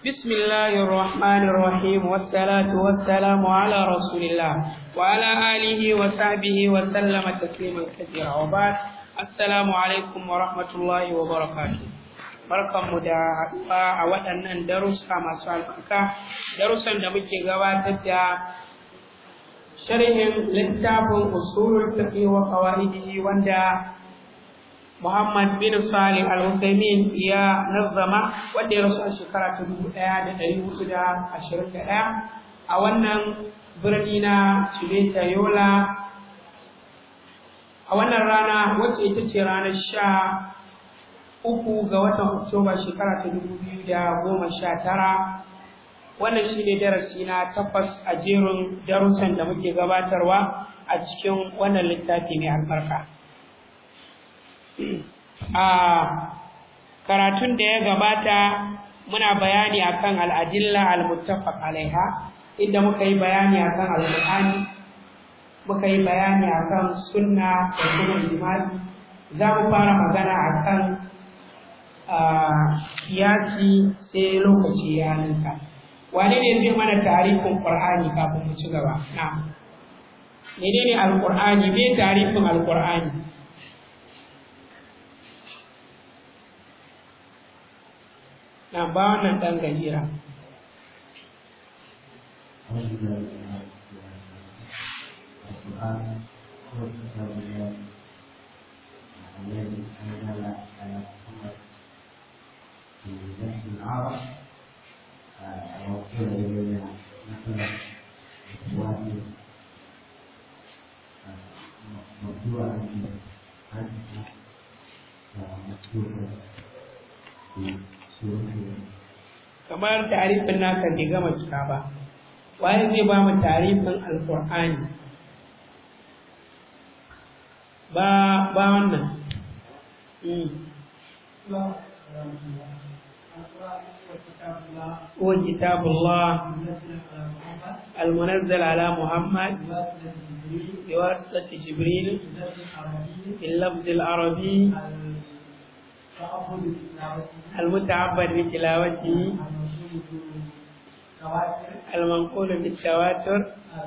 بسم الله الرحمن الرحيم والصلاة والسلام على رسول الله وعلى آله وصحبه وسلم تسليما كثيرا وبعد السلام عليكم ورحمة الله وبركاته barkanmu da haɗuwa a waɗannan darussa masu albarka darussan da muke gabatar da sharhin littafin usulul fiqh wa qawaidihi wanda Muhammad bin Salih Al-Uthaymeen ya nazama wanda ya rasu a shekara ta dubu ɗaya da ɗari hudu da ashirin da ɗaya a wannan birni na Suleta Yola a wannan rana wacce ita ce ranar sha uku ga watan Oktoba shekara ta dubu biyu da goma sha tara wannan shi ne darasi na takwas a jerin darussan da muke gabatarwa a cikin wannan littafi mai albarka. a karatun da ya gabata muna bayani akan al'adilla al-muttafaq alaiha inda muka yi bayani akan al-qur'ani muka yi bayani akan sunna da kuma ijma'i za mu fara magana akan kiyasi sai lokaci ya ninka wane ne zai mana tarifin qur'ani kafin mu ci gaba na menene al-qur'ani me tarifin al-qur'ani na ba wannan ɗan gajera. kamar tarifin naka bai gama cika ba wani zai ba mu tarifin alkur'ani ba ba wannan هو كتاب الله المنزل على محمد بواسطة جبريل باللفظ العربي المتعبد بتلاوته المنقول بالتواتر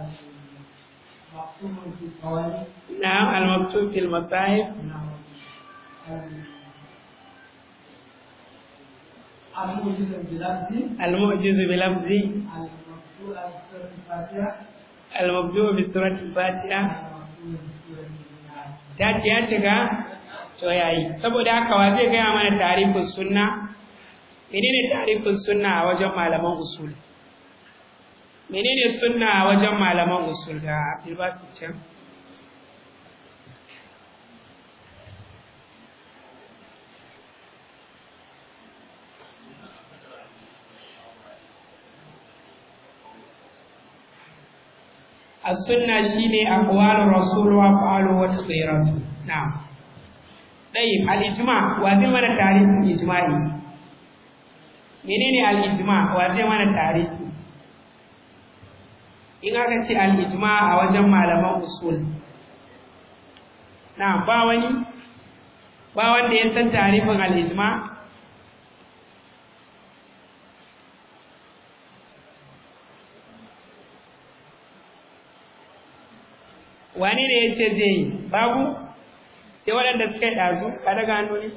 نعم المكتوب في المصاحف المعجز بلفظ المبدوء بسورة الفاتحة تاتي يا shiga to yayi saboda haka wa zai gaya mana tarifin sunna menene tarifin sunna a wajen malaman usul menene sunna a wajen malaman usul ga Abdulbasit can السنة شيني أقوال الرسول وأفعاله وتقريراته نعم طيب الإجماع وزي mana tarihin ijma'i menene al-ijma wa zai mana tarihi in aka ce al-ijma a wajen malaman usul na ba wani ba wanda ya san tarihin al-ijma wani ne ya ce zai yi babu sai waɗanda suka yi ɗazu ka daga hannu ne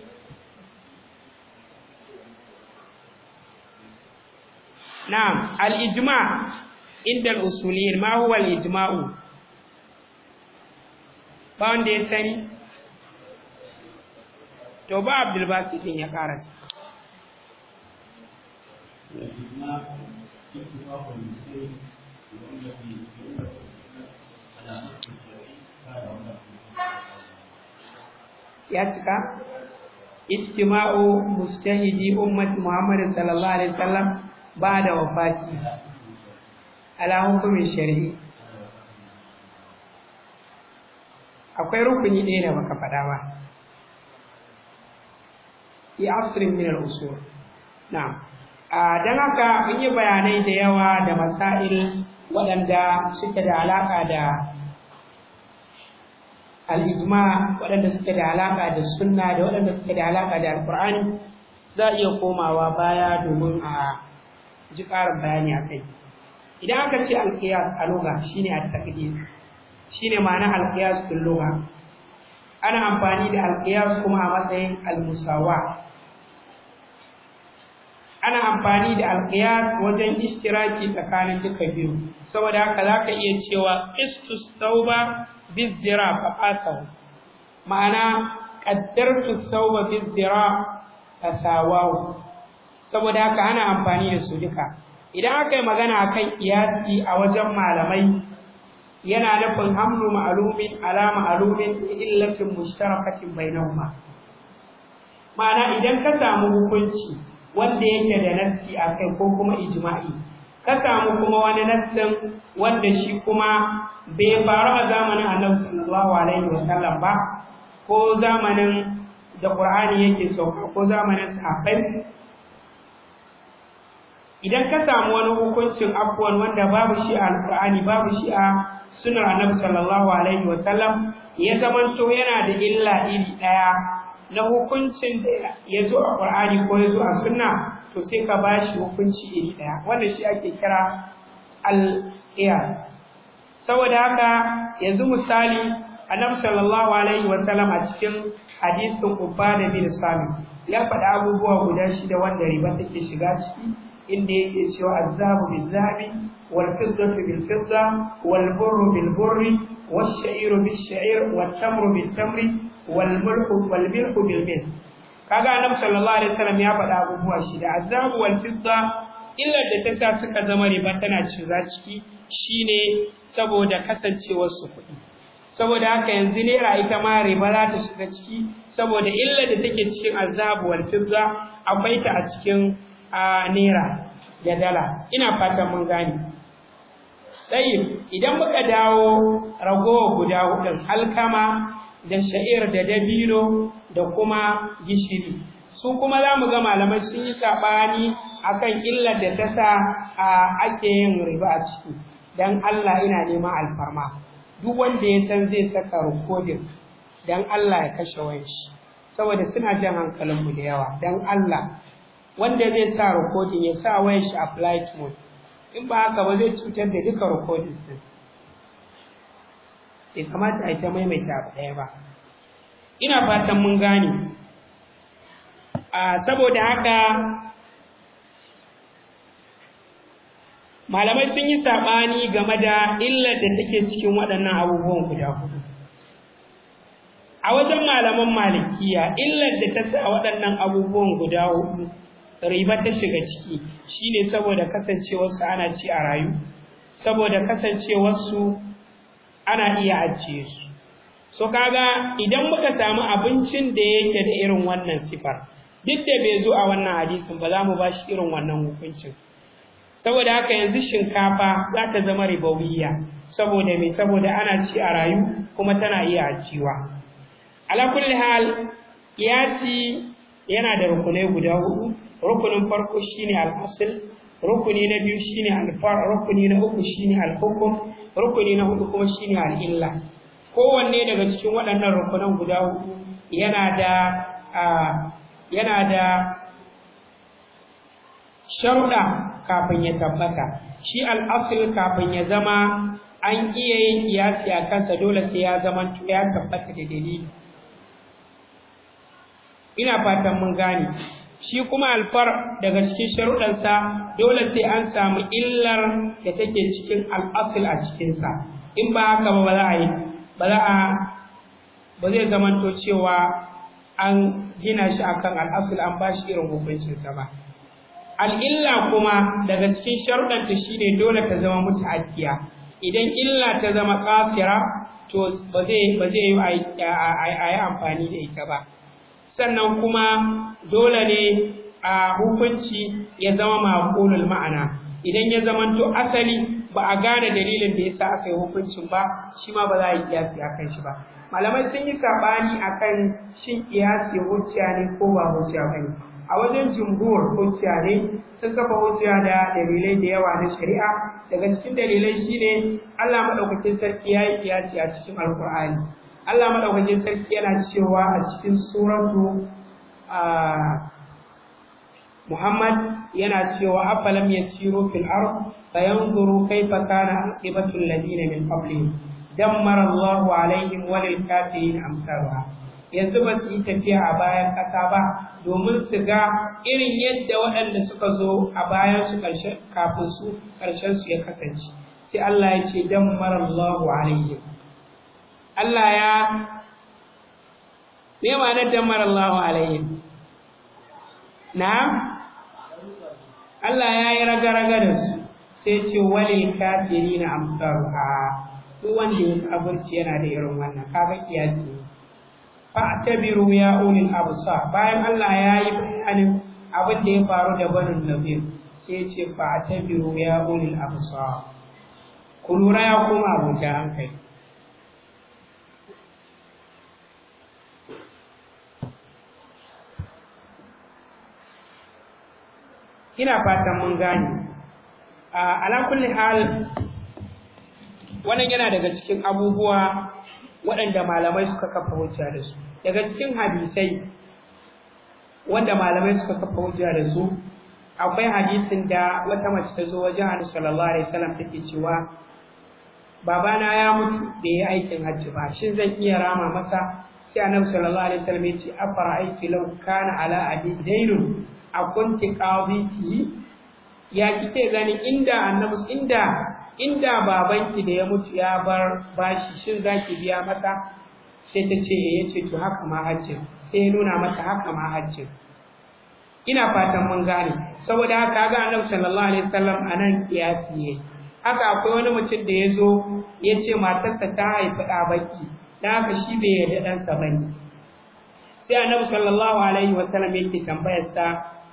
na'am al-ijma inda al-usuliyin ma huwa al-ijma'u ba wanda ya sani to ba abdul basit din ya karasa ya cika ijtima'u mustahidi ummati Muhammad sallallahu alaihi wasallam ba'da wafati ala hukumin shari'i akwai rukuni ɗaya da baka faɗa ba fi asrin min al-usul na'am dan haka mun yi bayanai da yawa da masail waɗanda suke da alaka da al'ijma waɗanda suke da alaƙa da sunna da waɗanda suke da alaƙa da alƙur'ani za a iya komawa baya domin a ji ƙarin bayani akai idan aka ce alqiyas a lugha shine at-taqdir shine ma'ana alqiyas fil lugha ana amfani da alqiyas kuma a matsayin al-musawa ana amfani da alqiyas wajen ishtiraki tsakanin duka biyu saboda haka zaka iya cewa istus tauba bizira fa qasahu ma'ana qaddartu tauba bizira fasawahu saboda haka ana amfani da su duka idan aka yi magana akan kiyasi a wajen malamai yana nufin hamlu ma'lumin ala ma'lumin illatin mushtarakatin bainahuma ma'ana idan ka samu hukunci wanda yake da nassi akai ko kuma ijma'i ka samu kuma wani nassin wanda shi kuma bai faru a zamanin Annabi sallallahu alaihi wasallam ba ko zamanin da Qur'ani yake sauka ko zamanin sahabbai idan ka samu wani hukuncin afwan wanda babu shi a Al-Qur'ani babu shi a sunnar Annabi sallallahu alaihi wasallam ya zamanto yana da illa iri daya na hukuncin da ya zo a Qur'ani ko ya zo a sunna to sai ka bashi hukunci iri daya wanda shi ake kira al-qiyas saboda haka yanzu misali Annabi sallallahu alaihi wasallam a cikin hadisin Ubada bin Sami ya faɗa abubuwa guda shida wanda riba take shiga ciki inda yake cewa azabu bil zahabi wal fiddatu bil fidda wal burru bil burri wash sha'iru bil sha'ir wat tamru bil tamri wal mulku wal milku bil milk kaga annabi sallallahu alaihi wasallam ya faɗa abubuwa shida azabu wal fidda illar da ta sa suka zama riba tana shiga ciki shine saboda kasancewar su kuɗi saboda haka yanzu naira ita ma riba za ta shiga ciki saboda illar da take cikin azabu wal fidda akwai ta a cikin a naira da dala ina fatan mun gane tsayin idan muka dawo ragowa guda hudun alkama da sha'ir da dabino da kuma gishiri su kuma za mu ga malamai sun yi saɓani akan illar da ta sa ake yin riba a ciki don Allah ina neman alfarma duk wanda ya san zai saka rikodin don Allah ya kashe wanshi saboda suna jan hankalinmu da yawa don Allah wanda zai sa rikodin ya sa wayan shi a flight mode in ba haka ba zai cutar da duka rikodin din bai kamata a yi ta maimaita abu ɗaya ba ina fatan mun gane saboda haka malamai sun yi saɓani game da illar da take cikin waɗannan abubuwan guda hudu a wajen malaman malikiya illar da ta sa waɗannan abubuwan guda hudu riba ta shiga ciki shine saboda kasancewarsu ana ci a rayu saboda kasancewarsu ana iya ajiye su so kaga idan muka samu abincin da yake da irin wannan sifar duk da bai zo a wannan hadisin ba za mu ba shi irin wannan hukuncin saboda haka yanzu shinkafa za ta zama ribawiya saboda me saboda ana ci a rayu kuma tana iya ajiwa ala kulli hal kiyasi yana da rukunai guda hudu rukunin farko shine al-asl rukuni na biyu shine al-far rukuni na uku shine al-hukm rukuni na hudu kuma shine al-illa kowanne daga cikin waɗannan rukunan guda hudu yana da yana da sharuɗa kafin ya tabbata shi al-asl kafin ya zama an iya yin kiyasi a kansa dole sai ya zama ya tabbata da dalili ina fatan mun gane shi kuma alfar daga cikin sharuɗansa dole sai an samu illar da take cikin al'asul a cikinsa in ba haka ba ba za a yi ba za a ba zai zamanto cewa an gina shi akan al'asul an ba shi irin hukuncinsa ba al'illa kuma daga cikin sharuɗanta shine dole ta zama muta'addiya idan illa ta zama kafira to ba zai ba zai yi a yi amfani da ita ba sannan kuma dole ne a hukunci ya zama maqulul ma'ana idan ya zamanto asali ba a gane dalilin da yasa aka yi hukuncin ba shi ma ba za a yi kiyasi akan shi ba malamai sun yi sabani akan shin kiyasi hujja ne ko ba hujja bane a wajen jumhur hujja ne sun kafa hujja da dalilai da yawa na shari'a daga cikin dalilai shine Allah madaukakin sarki ya yi kiyasi a cikin alkur'ani Allah madaukakin sarki yana cewa a cikin suratu Muhammad yana cewa afalam yasiru fil ard fayanzuru kayfa kana aqibatu alladhina min qablihim dammara Allahu alaihim wa lil kafirin amsalha yanzu ba su yi tafiya a bayan ƙasa ba domin su ga irin yadda waɗanda suka zo a bayan su kafin su ƙarshen su ya kasance sai Allah ya ce dammara Allahu alaihim Allah ya me ma'anar dammara Allahu alaihim na'am Allah ya yi raga-raga da su sai ce wale kafiri na amsaru a duk wanda ya kafirci yana da irin wannan kaga kiyasi ne fa tabiru ya ulil absar bayan Allah ya yi bayanin abin da ya faru da banin nabir sai ce fa tabiru ya ulil absar ku lura ya koma abuja hankali ina fatan mun gane ala kulli hal wannan yana daga cikin abubuwa waɗanda malamai suka kafa hujja da su daga cikin hadisai wanda malamai suka kafa hujja da su akwai hadisin da wata mace ta zo wajen Annabi sallallahu alaihi wasallam take cewa babana ya mutu da ya aikin hajji ba shin zan iya rama masa sai Annabi sallallahu alaihi wasallam ya ce afara'aiti law kana ala abi daynun a kunti qaditi ya kike gani inda annabi inda inda babanki da ya mutu ya bar bashi shin zaki biya mata sai ta ce ya ce to haka ma hajjin sai ya nuna mata haka ma hajjin ina fatan mun gane saboda haka ga annabi sallallahu alaihi wasallam anan kiyasi ne haka akwai wani mutum da ya zo ya ce matarsa ta haifi ɗa baki dan haka shi bai yarda ɗansa bane sai annabi sallallahu alaihi wasallam yake tambayar sa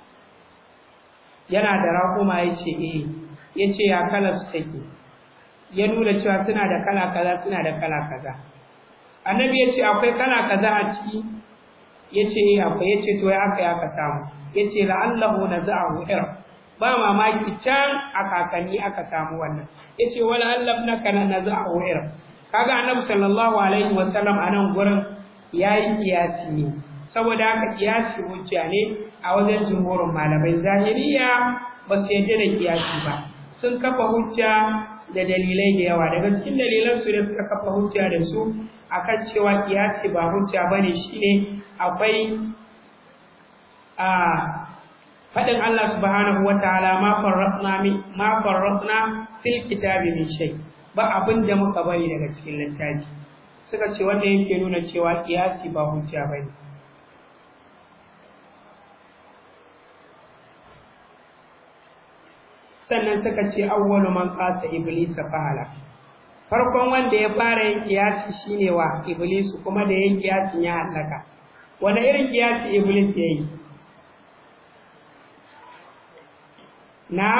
yana da raƙuma ya ce eh ya ce ya kala su take ya nuna cewa suna da kala kaza suna da kala kaza annabi ya ce akwai kala kaza a ciki ya ce eh akwai ya ce to ya aka ya ka samu ya ce la'allahu na za'ahu ir ba mamaki can a kakanni aka samu wannan ya ce wala allaf na kana na za'ahu ir kaga annabi sallallahu alaihi wa sallam a nan gurin yayi kiyasi ne saboda haka kiyasi hujja ne a wajen jumhurin malamai zahiriya ba su yadda da kiyasi ba sun kafa hujja da dalilai da yawa daga cikin dalilan su da suka kafa hujja da su akan cewa kiyasi ba hujja bane shine akwai a fadin Allah subhanahu wataala ma farratna mi ma farratna fil kitabi min shay ba abin da muka bari daga cikin littafi suka ce wanda yake nuna cewa kiyasi ba hujja bane sannan suka ce awwalu man qasa iblis fahala farkon wanda ya fara yin kiyasi shine wa iblis kuma da yin kiyasin ya halaka wanda irin kiyasi iblis yayi na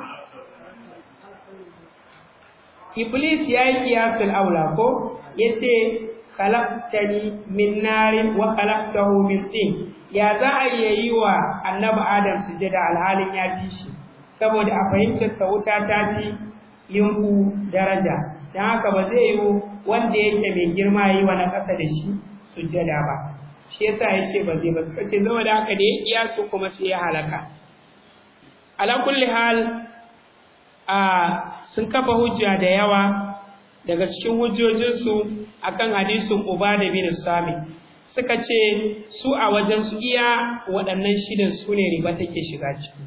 iblis yayi kiyasul aula ko yace khalaqtani min narin wa khalaqtahu min tin ya za a yi wa annabi adam sujada alhalin ya fi shi saboda a fahimtar sa wuta ta fi yinku daraja don haka ba zai yi wanda yake mai girma yi wa na ƙasa da shi sujjada ba shi yasa ya ce ba zai ba suka ce zama da haka da ya iya su kuma sai ya halaka ala kulli hal a sun kafa hujja da yawa daga cikin hujjojinsu akan hadisin uba da bin sami suka ce su a wajen su iya waɗannan shidan su ne riba take shiga ciki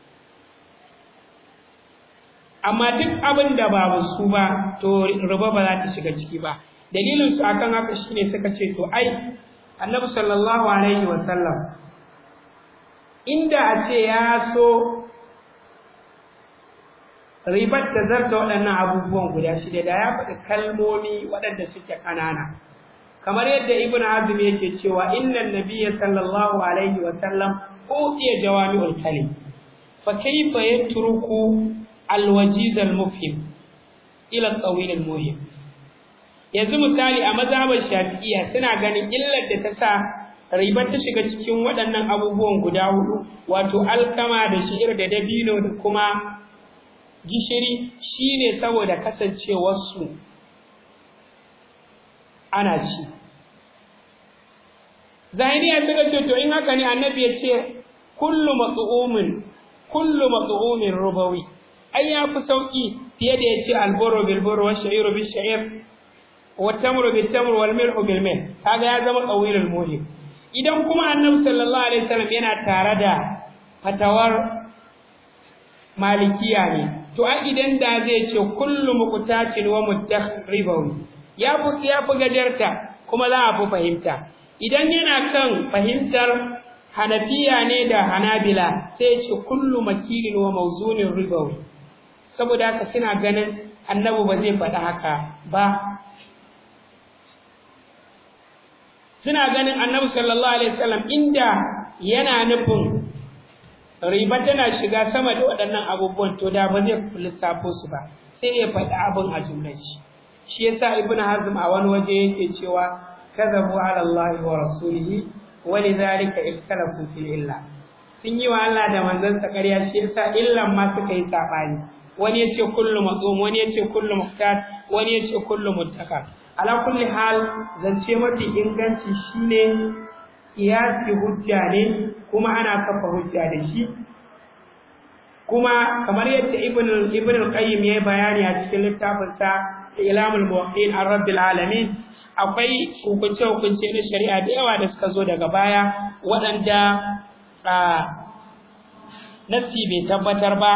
amma duk abin da ba su ba to riba ba za ta shiga ciki ba dalilin su akan haka shine suka ce to ai annabi sallallahu alaihi wa sallam inda a ce ya so ribar ta zarta waɗannan abubuwan guda shida da ya faɗi kalmomi waɗanda suke ƙanana kamar yadda ibn azum yake cewa innan nabiyya sallallahu alaihi wa sallam utiya jawami'ul kalim fa kayfa yatruku alwajiz almufhim ila tawil almuhim yanzu misali a mazhabar shafi'iyya suna ganin illar da ta sa ribar ta shiga cikin waɗannan abubuwan guda hudu wato alkama da shi'ir da dabino da kuma gishiri shine saboda kasancewarsu ana ci zahiriya suka ce to in haka ne annabi ya ce kullu mat'umin kullu mat'umin rubawi ai ya fi sauki fiye da yace alburu bil buru wa sha'iru bil sha'ir wa tamru bil tamr wal milhu bil mil kaga ya zama qawilul muhim idan kuma annabi sallallahu alaihi wasallam yana tare da fatawar malikiya ne to a idan da zai ce kullu muqtatin wa muttakhribawi ya fi ya fi gajarta kuma za a fi fahimta idan yana kan fahimtar hanafiya ne da hanabila sai ce kullu makilin wa mawzunin ribawi saboda haka suna ganin annabi ba zai faɗi haka ba suna ganin annabi sallallahu alaihi wasallam inda yana nufin riba tana shiga sama da waɗannan abubuwan to da ba zai lissafo su ba sai ya faɗi abin a jumlar shi shi yasa ibnu hazm a wani waje yake cewa kadhabu ala allahi wa rasulihi walidhalika ikhtalafu fil illa sun yi wa Allah da manzansa ƙarya shi yasa illan ma suka yi sabani wani yace kullu mazum wani yace kullu muhtat wani yace kullu muttaka ala kulli hal zance mafi inganci shine kiyasi hujja ne kuma ana kafa hujja da shi kuma kamar yadda ibn ibn al-qayyim ya bayani a cikin littafinsa ilamul muwaqqi'in ar-rabbil alamin akwai hukunce hukunce na shari'a da yawa da suka zo daga baya waɗanda nassi bai tabbatar ba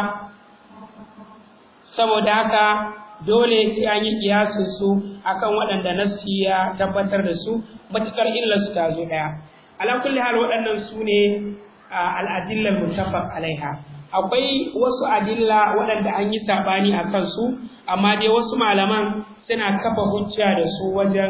saboda haka dole sai an yi kiyasin su akan waɗanda nassi ya tabbatar da su matukar illar su ta zo ɗaya ala kulli hal waɗannan su ne al-adilla muttafaq alaiha akwai wasu adilla waɗanda an yi saɓani a kansu amma dai wasu malaman suna kafa hujja da su wajen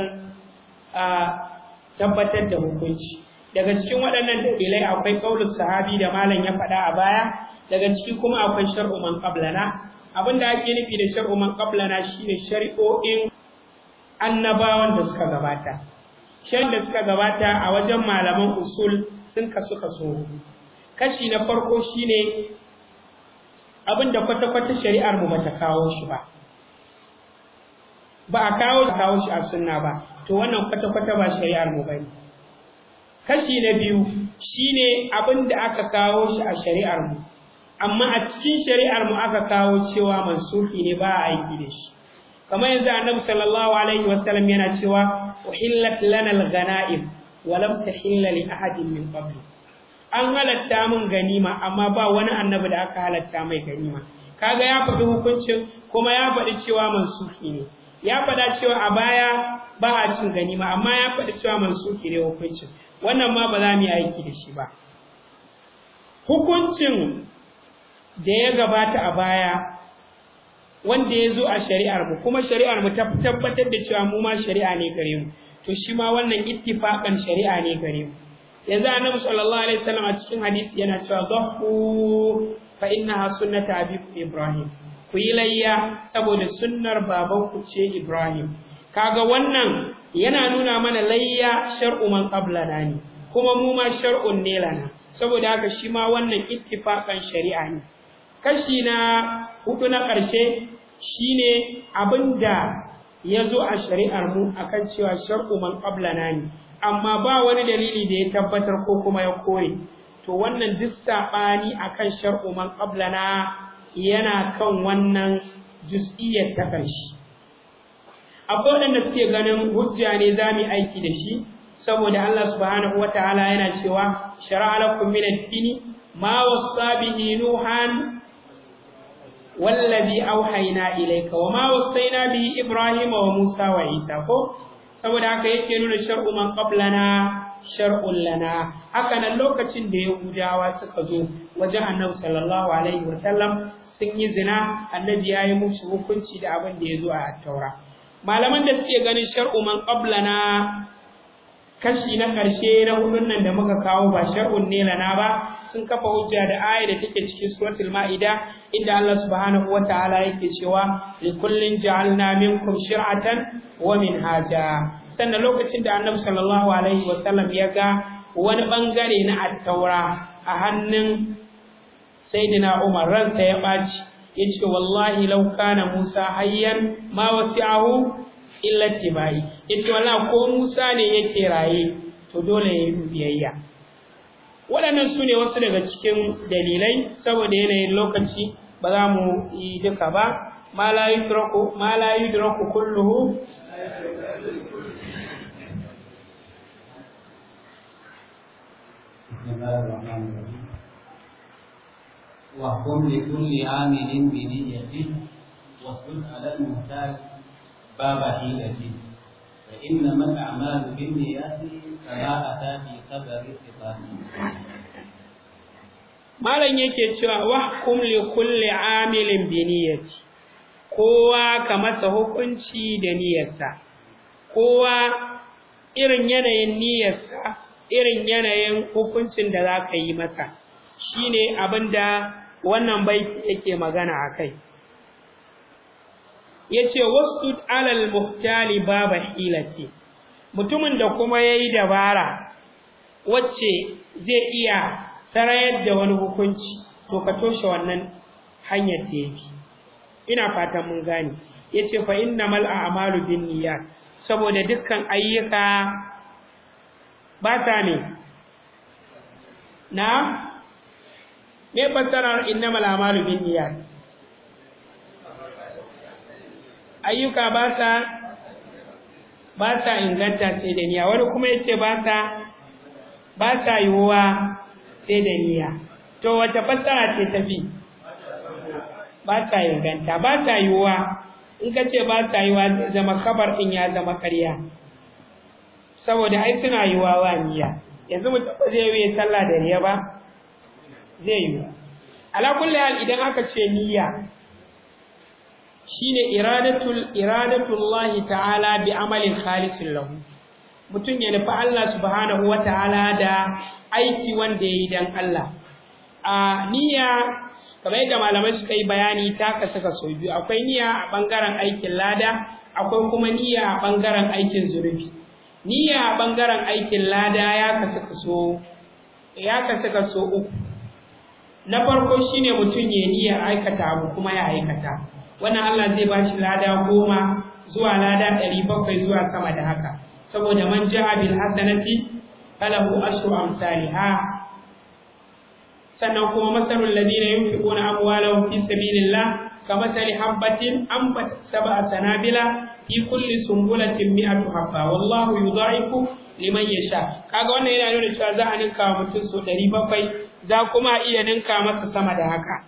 tabbatar da hukunci daga cikin waɗannan dalilai akwai ƙaunar sahabi da malam ya faɗa a baya daga ciki kuma akwai shar'u man qablana abin da ake nufi da shar'u man qablana shine shari'o'in annabawan da suka gabata shari'ar da suka gabata a wajen malaman usul sun kasu kaso kashi na farko shine abin da kwata-kwata shari'ar mu bata kawo shi ba ba a kawo kawo shi a sunna ba to wannan kwata-kwata ba shari'ar mu bane kashi na biyu shine abin da aka kawo shi a shari'ar mu amma a cikin shari'ar mu aka kawo cewa mansufi ne ba a aiki da shi kamar yanzu annabi sallallahu alaihi wasallam yana cewa uhillat lana al-ghanaim wa lam tahilla li ahadin min qabli an halatta min ganima amma ba wani annabi da aka halatta mai ganima kaga ya faɗi hukuncin kuma ya faɗi cewa mansufi ne ya faɗa cewa a baya ba a cin ganima amma ya faɗi cewa mansufi ne hukuncin wannan ma ba za mu yi aiki da shi ba hukuncin da ya gabata a baya wanda ya zo a shari'ar mu kuma shari'ar mu ta tabbatar da cewa mu ma shari'a ne gare mu to shi ma wannan ittifaqan shari'a ne gare mu yanzu annabi sallallahu alaihi wasallam a cikin hadisi yana cewa dhahu fa innaha sunnatu abikum ibrahim ku yi layya saboda sunnar babanku ce ibrahim kaga wannan yana nuna mana layya shar'u man qablana ne kuma mu ma shar'un ne lana saboda haka shi ma wannan ittifaqan shari'a ne kashi na hudu na ƙarshe shine abinda ya zo a shari'ar mu akan cewa shar'u man qablana ne amma ba wani dalili da ya tabbatar ko kuma ya kore to wannan duk sabani akan shar'u man qablana yana kan wannan juz'iyyar ta ƙarshe akwai waɗanda suke ganin hujja ne za mu aiki da shi saboda Allah subhanahu wataala yana cewa shar'a lakum min ad-dini ma wassa bihi nuhan wallazi auhayna ilayka wa ma wassayna bihi ibrahima wa musa wa isa ko saboda haka yake nuna shar'u man qablana shar'un lana haka nan lokacin da yahudawa suka zo wajen annabi sallallahu alaihi wa sallam sun yi zina annabi ya yi musu hukunci da abin da ya zo a taura malaman da suke ganin shar'u man qablana kashi na ƙarshe na hudun nan da muka kawo ba shar'un ne lana ba sun kafa hujja da aya da take cikin suratul ma'ida inda Allah subhanahu wataala yake cewa li kullin ja'alna minkum shir'atan wa minhaja sannan lokacin da Annabi sallallahu alaihi wasallam ya ga wani bangare na at-taura a hannun sayyidina Umar ransa ya baci yace wallahi law kana Musa hayyan ma wasi'ahu illa tibai yace wallahi ko Musa ne yake raye to dole ya yi biyayya waɗannan su ne wasu daga cikin dalilai saboda yanayin lokaci ba za mu yi duka ba ma la yudraku ma la yudraku kulluhu بسم الله الرحمن الرحيم واحكم لكل عامل بنيته واسجد على المحتاج باب حيلة فإنما الأعمال بالنيات كما أتى في خبر الصفات malam yake cewa wahkum li kulli amilin bi niyyati kowa ka masa hukunci da niyyarsa kowa irin yanayin niyyarsa irin yanayin hukuncin da za ka yi masa shine abinda wannan baiti yake magana akai yace wastud alal muhtali baba hilati mutumin da kuma yayi dabara wacce zai iya sarayar da wani hukunci to ka toshe wannan hanyar da yake ina fatan mun gane yace fa innamal a'malu binniyat saboda dukkan ayyuka ba ta ne na me fassarar innamal a'malu binniyat ayyuka ba sa ba sa inganta sai da niyya wani kuma yace ba sa ba sa yiwuwa sai da niyya to wata fassara ce ta bi ba ta inganta ba ta yiwuwa in ka ce ba ta yiwuwa zama kabar din ya zama karya saboda ai suna yiwuwa wa niyya yanzu mutum ba zai yi sallah da niyya ba zai yi ala kulli hal idan aka ce niyya shine iradatul iradatullahi ta'ala bi amalin khalisin lahu mutum ya nufi Allah subhanahu wa ta'ala da aiki wanda ya yi don Allah. A niyya, kamar yadda malamai suka yi bayani ta kasu kaso biyu, akwai niyya a ɓangaren aikin lada, akwai kuma niyya a ɓangaren aikin zunubi. Niyya a ɓangaren aikin lada ya kasu kaso ya kasu kaso uku. Na farko shine mutum ya niyyar aikata abu kuma ya aikata. Wannan Allah zai ba shi lada goma zuwa lada ɗari bakwai zuwa sama da haka. saboda man ja'a bil hasanati falahu ashru amsalha sannan kuma masalul ladina yunfiquna amwalahum fi sabilillah kamathali habatin anbat sab'a sanabila fi kulli sumbulatin mi'atu habba wallahu yudha'ifu liman yasha kaga wannan yana nuna cewa za a ninka wa mutum so 700 za kuma iya ninka masa sama da haka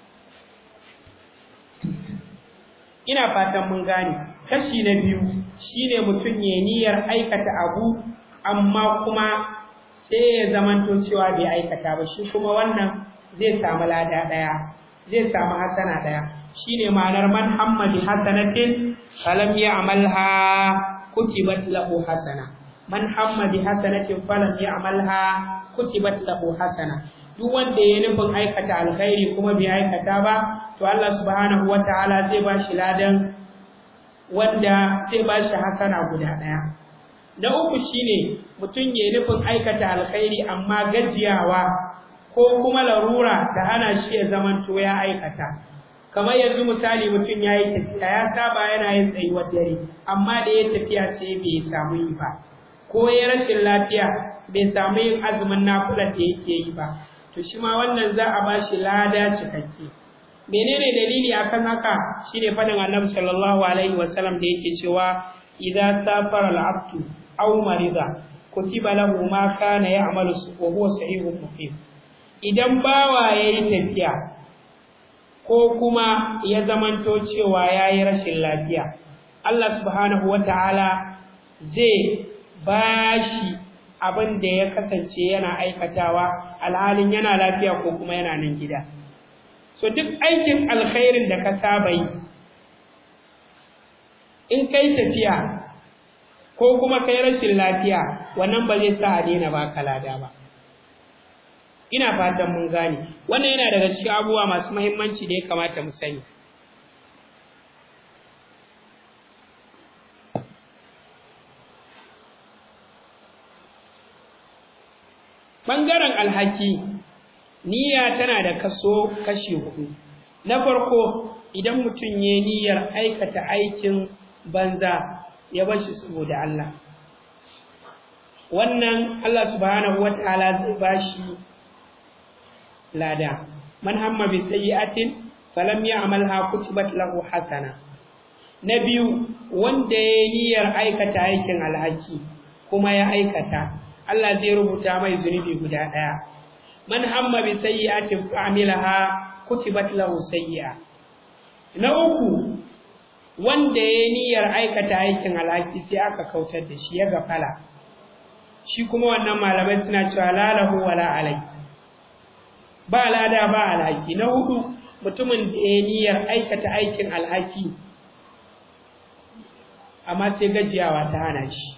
ina fatan mun gane kashi na biyu shine mutum ya niyyar aikata abu amma kuma sai ya zamanto cewa bai aikata ba shi kuma wannan zai samu lada daya zai samu hasana daya shine ma'anar man hammadi hasanatin falam ya'malha kutibat lahu hasana man hammadi hasanatin falam ya'malha kutibat lahu hasana duk wanda ya nufin aikata alkhairi kuma bai aikata ba to Allah subhanahu wataala zai ba shi ladan wanda zai ba shi hasana guda ɗaya. Na uku shine mutum ya nufin aikata alkhairi amma gajiyawa ko kuma larura da hana shi ya zamanto ya aikata. Kamar yanzu misali mutum ya yi tafiya ya saba yana yin tsayuwar dare amma da ya tafiya sai bai samu yi ba. Ko ya rashin lafiya bai samu yin azumin nafular da yake yi ba. To shi ma wannan za a ba shi lada cikakke. menene dalili akan haka shine fadin Annabi sallallahu alaihi wasallam da yake cewa idza safara al-abdu aw marida kutiba lahu ma kana ya'malu wa huwa sahihun muqim idan bawa yayi tafiya ko kuma ya zamanto cewa yayi rashin lafiya Allah subhanahu wataala zai bashi abin da ya kasance yana aikatawa alhalin yana lafiya ko kuma yana nan gida so duk aikin alkhairin da ka saba yi in kai tafiya ko kuma kai rashin lafiya wannan ba zai sa a daina baka lada ba ina fatan mun gane wannan yana daga cikin abubuwa masu muhimmanci da ya kamata mu sani ɓangaren alhaki niyya tana da kaso kashi hudu na farko idan mutum ya niyyar aikata aikin banza ya bar shi saboda Allah wannan Allah subhanahu wataala zai bashi lada man hamma bi sayyi'atin falam ya'malha kutibat lahu hasana na biyu wanda ya niyyar aikata aikin alhaki kuma ya aikata Allah zai rubuta mai zunubi guda ɗaya man hamma bi sayyi'atin fa'amilaha kutibat lahu sayyi'a na uku wanda ya niyyar aikata aikin alhaki sai aka kautar da shi ya gafala shi kuma wannan malamai suna cewa lalahu wala alai ba lada ba alhaki na hudu mutumin da ya niyyar aikata aikin alhaki amma sai gajiyawa ta hana shi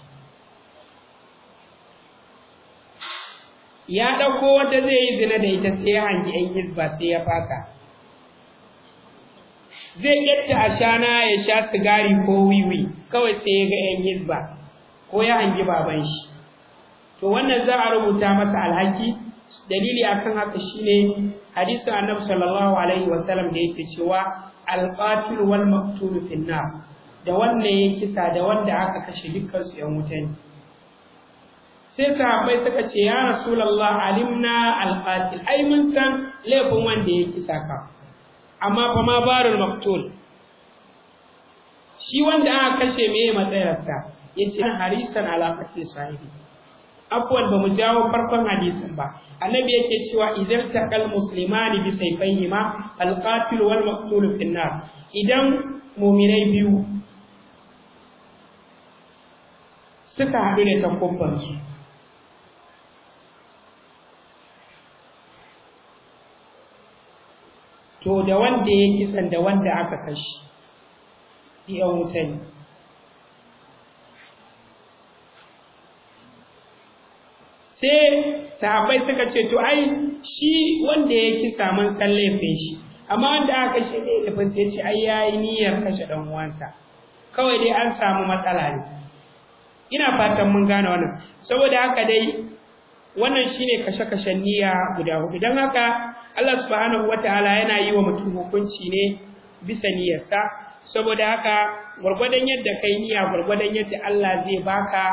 ya ɗauko wata zai yi zina da ita sai ya hangi ‘yan hizba sai ya faka zai ƙetta a shana ya sha sigari ko wiwi kawai sai ya ga ‘yan hizba ko ya hangi baban shi to wannan za a rubuta masa alhaki dalili akan haka shine hadisin annabi sallallahu alaihi wasallam da yake cewa alqatil wal maqtul fi nar da wanda ya kisa da wanda aka kashe dukkan su ‘yan wuta ne sai sahabbai suka ce ya rasulullah alimna alqatil ai mun san laifin wanda ya kisa ka amma fa ma barul maqtul shi wanda aka kashe meye matsayarsa yace harisan ala qatl sahibi afwan ba mu jawo farkon hadisin ba annabi yake cewa idan taqal muslimani bi sayfayhima alqatil wal maqtul fi nar idan mu'minai biyu suka haɗu da takubbansu to da wanda ya kisan da wanda aka kashi iya wuta ne sai sahabbai suka ce to ai shi wanda ya kisa man san laifin shi amma wanda aka kashe ne laifin sai ce ai yayi niyyar kashe dan uwansa kawai dai an samu matsala ne ina fatan mun gane wannan saboda haka dai wannan shine kashe-kashen niyya guda hudu don haka Allah subhanahu wataala yana yi wa mutum hukunci ne bisa niyyarsa saboda haka gwargwadon yadda kai niyya gwargwadon yadda Allah zai baka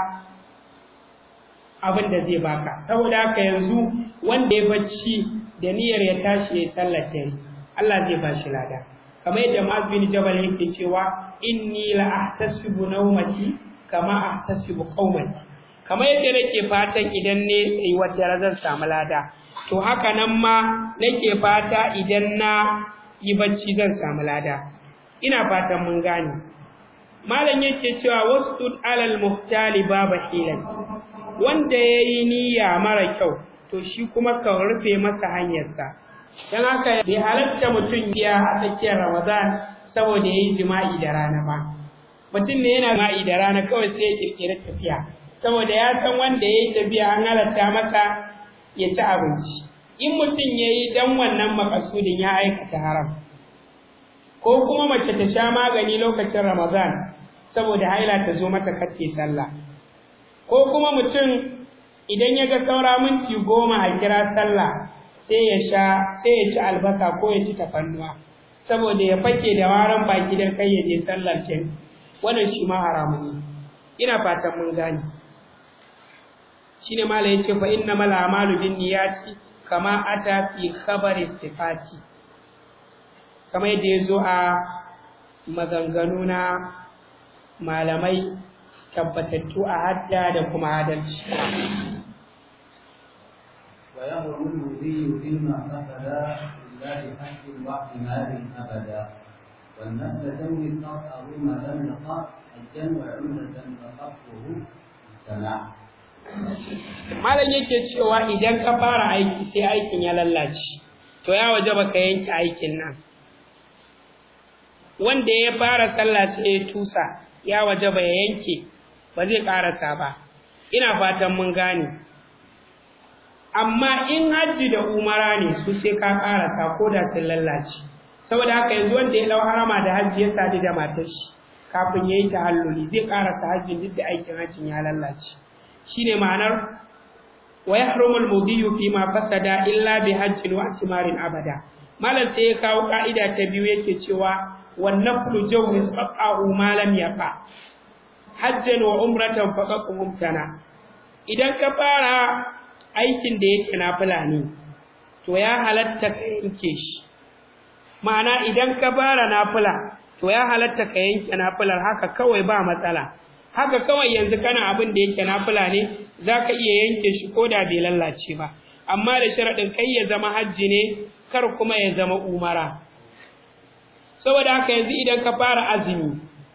abin da zai baka saboda haka yanzu wanda ya bacci da niyyar ya tashi ya sallar dare Allah zai ba shi lada kamar yadda Mu'adh bin Jabal yake cewa inni la ahtasibu nawmati kama ahtasibu qaumati kamar yadda nake fatan idan ne yi wadda zan samu lada to haka nan ma nake fata idan na yi bacci zan samu lada ina fatan mun gane malam yake cewa wastud alal muhtali baba hilan wanda yayi niyya mara kyau to shi kuma ka rufe masa hanyarsa dan haka bai halatta mutum ya a tsakiyar ramadan saboda yayi jima'i da rana ba mutum ne yana jima'i da rana kawai sai ya kirkiri tafiya saboda ya san wanda ya yi tafiya an halatta masa ya ci abinci in mutum ya yi dan wannan makasudin ya aikata haram ko kuma mace ta sha magani lokacin ramadan saboda haila ta zo mata kace sallah ko kuma mutum idan ya ga saura minti goma a kira sallah sai ya sha sai ya ci albasa ko ya ci tafannuwa saboda ya fake da waran baki dan kai ya je sallar ce wannan shi ma haramun ne ina fatan mun gane shine malai yace fa innamal a'malu binniyati kama ata fi khabari sifati kama yadda yazo a maganganu na malamai tabbatattu a hadda da kuma adalci ويهرم المذي فيما فسد إلا بحق واحتمال أبدا والنفل تنوي قطعه ما لم يقع حجا وعمرة فقصه سمع malam yake cewa idan ka fara aiki sai aikin ya lallace to ya waje baka yanke aikin nan wanda ya fara sallah sai ya tusa ya waje ba ya yanke ba zai karasa ba ina fatan mun gane amma in hajji da umara ne su sai ka karasa ko da sun lallace saboda haka yanzu wanda ya dau harama da hajji ya sadu da matar shi kafin yayi tahalluli zai karasa hajjin duk da aikin hajjin ya lallace shine ma'anar wa yahrumu al-mudiyu fi ma fasada illa bi hajjin wa atmarin abada malam sai ya kawo ka'ida ta biyu yake cewa wan naflu jawz qat'ahu ma lam yaqa hajjan wa umratan faqat mumtana idan ka fara aikin da yake nafila ne to ya halatta ka yanke shi ma'ana idan ka fara nafila to ya halatta ka yanke nafilar haka kawai ba matsala haka kawai yanzu kana abin da yake nafila ne zaka iya yanke shi ko da bai lallace ba amma da sharadin kai ya zama hajji ne kar kuma ya zama umara saboda haka yanzu idan ka fara azumi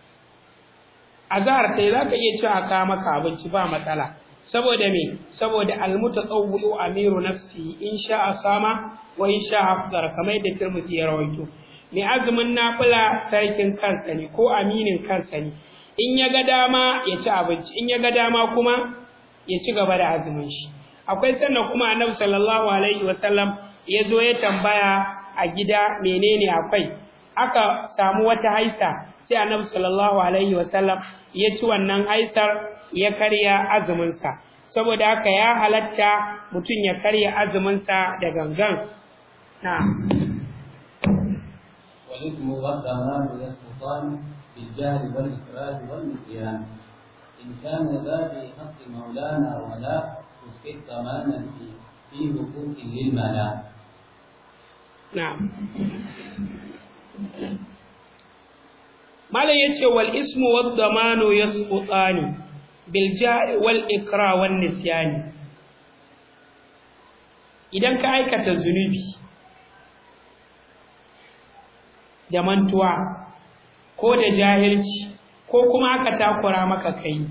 azhar kai zaka iya cewa ka maka abinci ba matsala saboda me saboda almutatawwi'u amiru nafsi in sha'a sama wa in sha'a afdara kamar yadda Tirmidhi ya rawaito mai azumin nafila sarkin kansa ne ko aminin kansa ne in ya ga dama ya ci abinci in ya ga dama kuma ya ci gaba da azumin shi akwai sannan kuma annabi sallallahu alaihi wasallam ya zo ya tambaya a gida menene akwai aka samu wata haisa sai annabi sallallahu alaihi wasallam ya ci wannan haisar ya karya azuminsa saboda haka ya halatta mutum ya karya azuminsa da gangan na والإثم والضمان يسقطان بالجهل والإكراه والنسيان إن كان ذا في حق مولانا ولا تسقط ضمانا في في حقوق للملا نعم malam yace wal ismu wad damanu yasqutani bil ja'i wal ikra wan nisyani idan ka aikata zunubi da mantuwa ko da jahilci ko kuma aka takura maka kai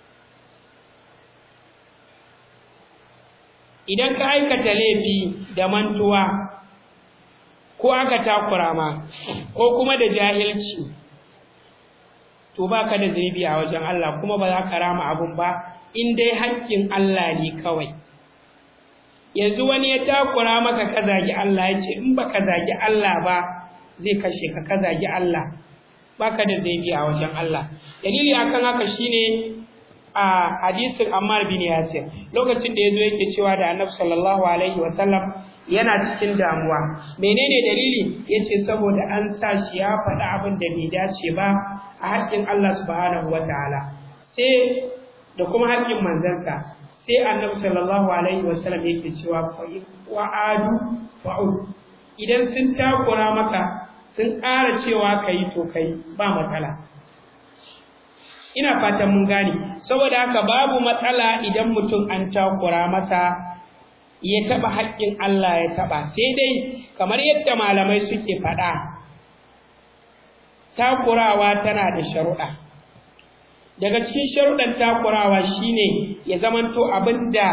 idan ka aikata laifi da mantuwa ko aka takura ma ko kuma da jahilci to baka da zunubi a wajen Allah kuma ba za ka rama abun ba in dai haƙƙin Allah ne kawai yanzu wani ya takura maka ka zagi Allah ya ce in baka zagi Allah ba zai kashe ka ka zagi Allah baka da zunubi a wajen Allah dalili akan haka shine a hadisin Ammar bin Yasir lokacin da yazo yake cewa da Annabi sallallahu alaihi wa sallam yana cikin damuwa menene dalili yace saboda an sa shi ya faɗi abin da bai dace ba a haƙƙin Allah subhanahu wataala sai da kuma haƙƙin manzansa sai Annabi sallallahu alaihi wa sallam yake cewa wa adu fa'ud idan sun takura maka sun ƙara cewa kai to kai ba matsala ina fatan mun gane saboda haka babu matsala idan mutum an takura masa ya taba haƙƙin Allah ya taba sai dai kamar yadda malamai suke faɗa takurawa tana da sharuɗa daga cikin sharuɗan takurawa shine ya zamanto abinda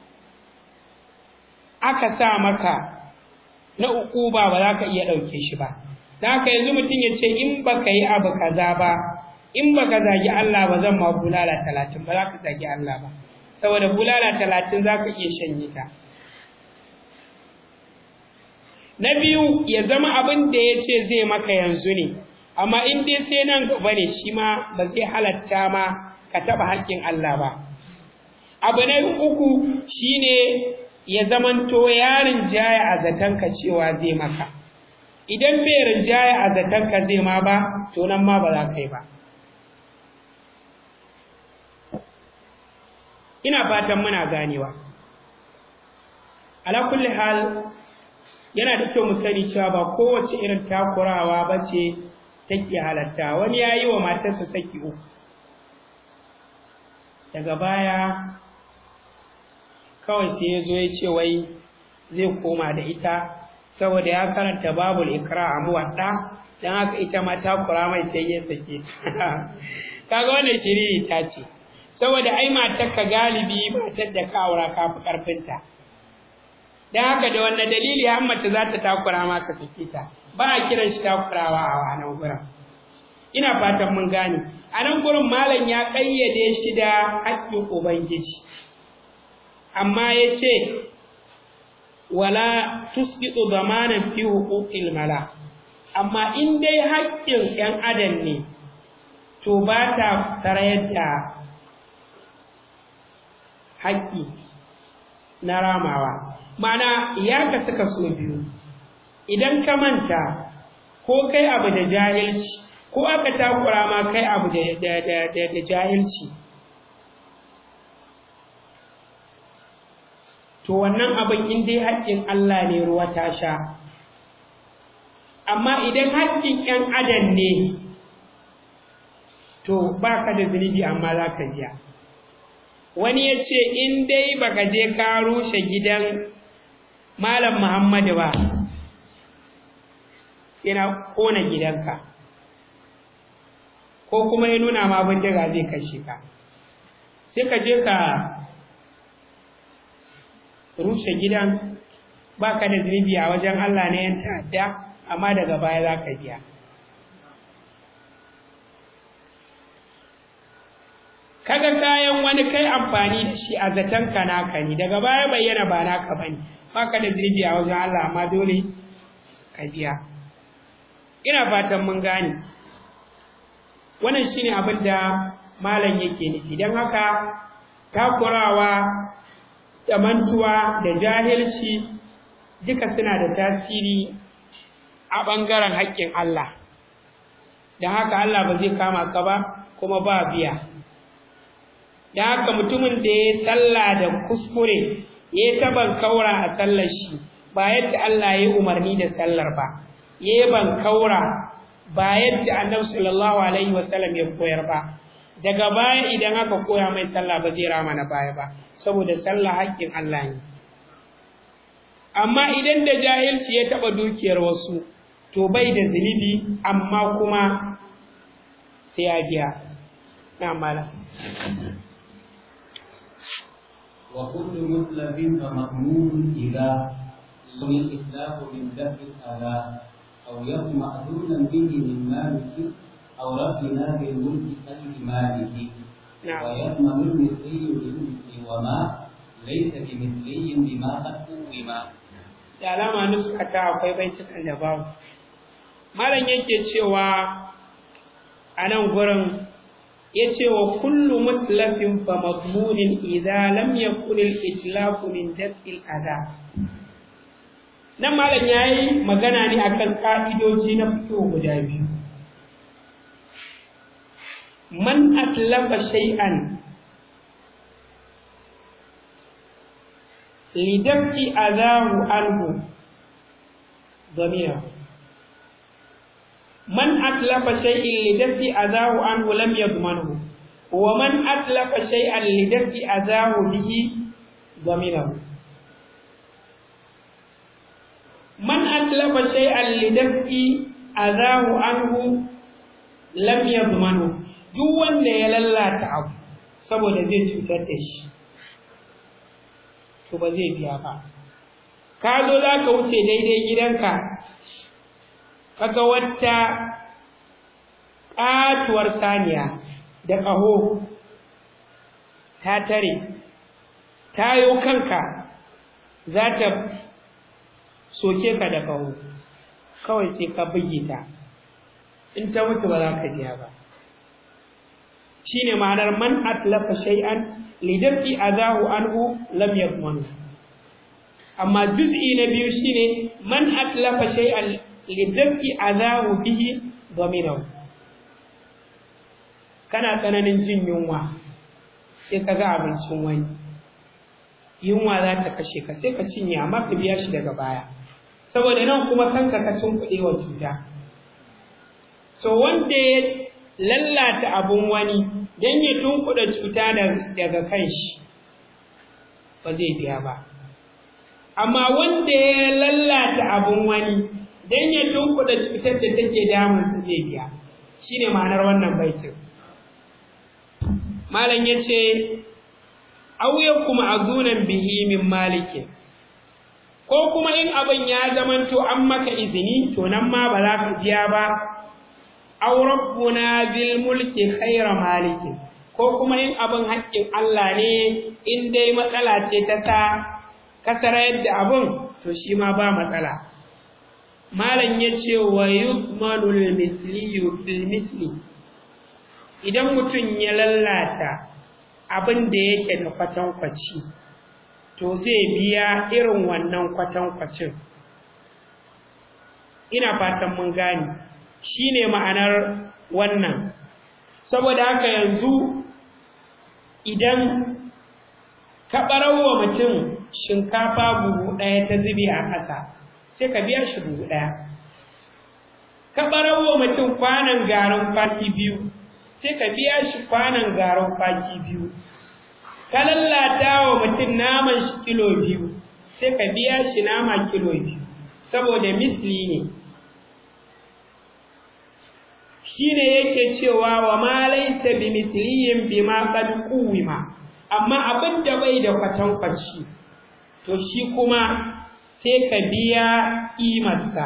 aka sa maka na ukuba ba za ka iya ɗauke shi ba da haka yanzu mutum ya ce in baka yi abu kaza ba in baka zagi Allah ba zan ma bulala talatin ba za ka zagi Allah ba saboda bulala talatin za ka iya shanye ta na biyu ya zama abin da ya ce zai maka yanzu ne amma in dai sai nan gaba ne shi ma ba zai halatta ma ka taɓa haƙƙin Allah ba abu na uku shine ya zamanto yarin jaya a zatanka cewa zai maka idan bai rinjaya a zatanka zai ma ba to nan ma ba za ka yi ba ina fatan muna ganewa ala kulli hal yana da kyau mu sani cewa ba kowace irin takurawa ba ce take halatta wani ya yi wa matarsa saki uku daga baya kawai sai ya zo ya ce wai zai koma da ita saboda ya karanta babul ikra a muwadda dan haka ita ma takura mai sai ya sake kaga wannan shiriri ta ce saboda ai matar ka galibi matar da ka aura ka fi karfinta dan haka da wannan dalili har mace za ta takura ma ka sake ta ba a kiran shi takurawa a nan gurin ina fatan mun gane a nan gurin malam ya kayyade shi da haƙƙin ubangiji amma ya ce wala tusqitu damanan fi huquqil mala amma in dai haƙƙin ɗan adam ne to ba ta tarayar da haƙƙi na ramawa ma'ana ya ka suka so biyu idan ka manta ko kai abu da jahilci ko aka takura ma kai abu da jahilci to wannan abin in dai haƙƙin Allah ne ruwa ta sha amma idan haƙƙin ƴan adam ne to ba ka da zunubi amma za ka biya wani ya ce in dai baka je ka rushe gidan malam muhammadu ba sai na kona gidanka ko kuma ya nuna ma bindiga zai kashe ka sai ka je ka rushe gidan baka da zunubi a wajen Allah na yan ta'adda amma daga baya za ka biya kaga kayan wani kai amfani da shi a zaton ka naka ne daga baya bayyana ba naka bane baka da zunubi a wajen Allah amma dole ka biya ina fatan mun gane wannan shine abin da malam yake nufi don haka takurawa da mantuwa da jahilci duka suna da tasiri a ɓangaren haƙƙin Allah don haka Allah ba zai kama ka ba kuma ba biya don haka mutumin da ya tsalla da kuskure ya yi taban kaura a sallar shi ba yadda Allah ya umarni da sallar ba ya yi ban kaura ba yadda annabi sallallahu alaihi wasallam ya koyar ba daga baya idan aka koya mai sallah ba zai rama na baya ba saboda sallah haƙƙin Allah ne amma idan da jahilci ya taɓa dukiyar wasu to bai da zunubi amma kuma sai ya biya na mala وكل مطلب فمأمون إذا لم الإتلاف من دفع الآلاء أو يكن مأذونا به من مالك أو ربنا بالملك كالمالك نعم. ويضمن المثلي للمثل وما ليس بمثلي بما قد قوما da alama nuskata akwai baitukan da babu malam yake cewa a nan gurin ya ce wa kullu mutlafin fa madmunin idza lam yakun al-itlafu min daf'il adha nan malam yayi magana ne akan ka'idoji na fito guda biyu man atlafa shay'an لدفع أذاه عنه ضميرا من أتلف شيء لدفع أذاه عنه لم يضمنه ومن أتلف شيئا لدفع أذاه به ضميره من أتلف شيئا لدفع أذاه عنه لم يضمنه duk wanda ya lallata abu saboda zai cutar da shi to ba zai biya ba ka zo za ka wuce daidai gidanka kaga wata ƙatuwar saniya da ƙaho ta tare tayo kanka za ta soke ka da ƙaho kawai sai ka buge ta in ta mutu ba za ka biya ba shine ma'anar man atlafa shay'an lidafi azahu anhu lam yadmanu amma juz'i na biyu shine man atlafa shay'an lidafi azahu bihi dhaminahu kana tsananin jin yunwa sai ka ga abincin wani yunwa za ta kashe ka sai ka cinye amma ka biya shi daga baya saboda nan kuma kanka ka tunkuɗe wa cuta so wanda ya lallata abun wani don ya tunkuɗa cuta daga kan shi ba zai biya ba amma wanda ya lallata abun wani don ya tunkuɗa cutar da take damun su zai biya shine ma'anar wannan baitin malam ya ce auya kuma azunan bihi min malikin ko kuma in abin ya zamanto an maka izini to nan ma ba za ka biya ba aw rabbuna bil mulki khayra malikin ko kuma in abin haƙƙin Allah ne in dai matsala ce ta sa kasara yadda abin to shi ma ba matsala malam ya ce wa yuzmanu lil misli bil misli idan mutum ya lallata abin da yake da kwatankwaci to zai biya irin wannan kwatankwacin ina fatan mun gane shine ma'anar wannan saboda haka yanzu idan ka ɓarawa mutum shinkafa buhu ɗaya ta zube a ƙasa sai ka biya shi buhu ɗaya ka ɓarawo mutum kwanan garin kwaki biyu sai ka biya shi kwanan garin kwaki biyu ka lallata wa mutum naman shi kilo biyu sai ka biya shi nama kilo biyu saboda misli ne shine yake cewa wa ma laysa bi misliyin bima qad quwima amma abin da bai da kwatankwaci to shi kuma sai ka biya kimarsa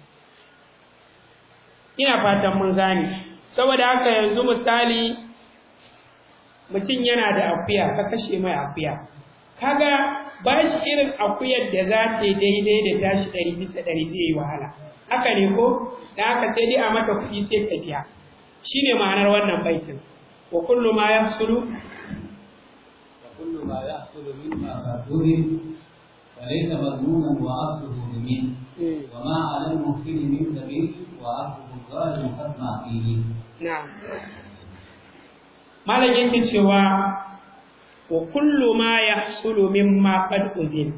ina fatan mun gane saboda haka yanzu misali mutum yana da akuya ka kashe mai akuya kaga ba shi irin akuyar da za ta yi daidai da tashi ɗari bisa ɗari zai yi wahala haka ne ko da haka sai dai a mata kuɗi sai ka biya shine ma'anar wannan baitin wa kullu ma yahsulu وكل ما يحصل مما فاتور فليس مضمونا واصله بمين وما على المحسن من سبيل واصله الظالم فاسمع فيه na'am malam yake cewa wa kullu ma yahsulu mimma qad uzin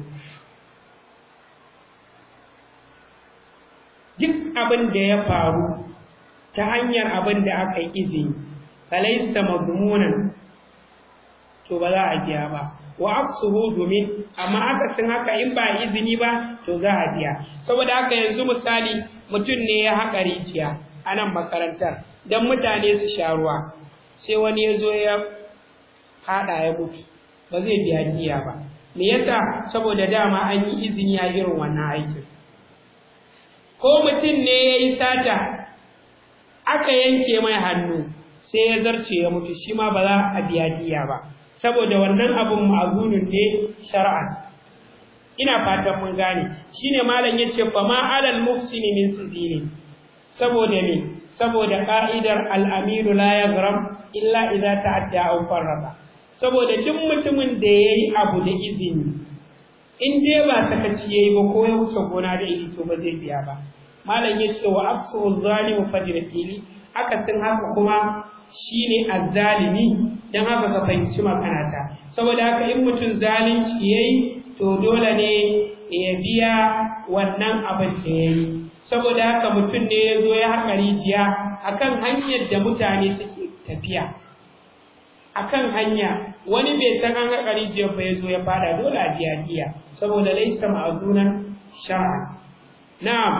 duk abin da ya faru ta hanyar abin da aka yi izini falaysa madmunan to ba za a biya ba wa aksuhu domin amma akasin haka in ba izini ba to za a biya saboda haka yanzu misali mutum ne ya haƙa rijiya a nan makarantar don mutane su sha ruwa sai wani ya zo ya haɗa ya mutu ba zai biya diya ba me yasa saboda dama an yi izini a irin wannan aikin ko mutum ne ya yi sata aka yanke mai hannu sai ya zarce ya mutu shi ma ba za a biya diya ba saboda wannan abun ma'azunun ne shar'an ina fatan mun gane shine malam yace fa ma alal muhsini min sidini saboda me saboda ka'idar al-amiru la yaghram illa idza ta'adda aw farraba saboda duk mutumin da yayi abu da izini in dai ba sakaci yayi ba ko ya wuce gona da iri to ba zai biya ba malam yace wa afsu zalimu fajratili akasin haka kuma shine azzalimi dan haka ka fahimci makanata saboda haka in mutum zalunci yayi to dole ne ya biya wannan abin da yayi saboda haka mutum ne ya zo ya haƙa rijiya akan hanyar da mutane suke tafiya akan hanya wani bai san an haƙa rijiyar ba ya zo ya fada dole a biya diya saboda laisa ma'azunan shar'a na'am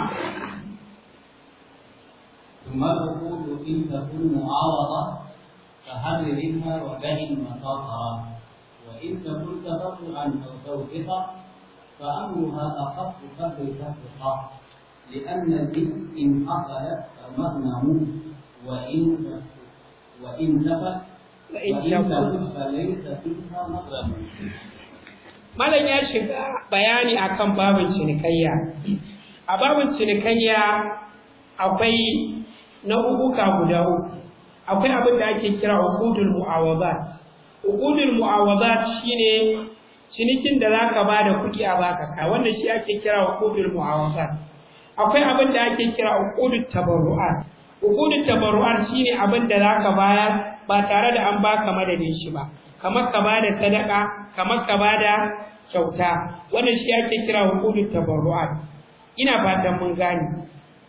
ثم العقود إن تكون معارضة فحررها وبه مخاطرا وإن تكن تفرعا أو توثقا فأمرها أخف قبل تفرقا لأن الإثم إن حصلت فمغنم وإن وإن تفت وإن وإن تفت فليس فيها مغرم Malam ya shiga bayani akan babin cinikayya. A babin cinikayya akwai nau'uka guda uku. Akwai abin da ake kira uqudul mu'awadat. Uqudul mu'awadat shine cinikin da zaka bada kuɗi a baka ka wannan shi ake kira uqudul mu'awadat. Akwai abin da ake kira uqudut tabarru'at. Uqudut tabarru'at shine abin da zaka bayar ba tare da an baka madadin shi ba. kamar ka bada sadaka kamar ka bada kyauta wannan shi ake kira hukumut tabarru'at ina fatan mun gane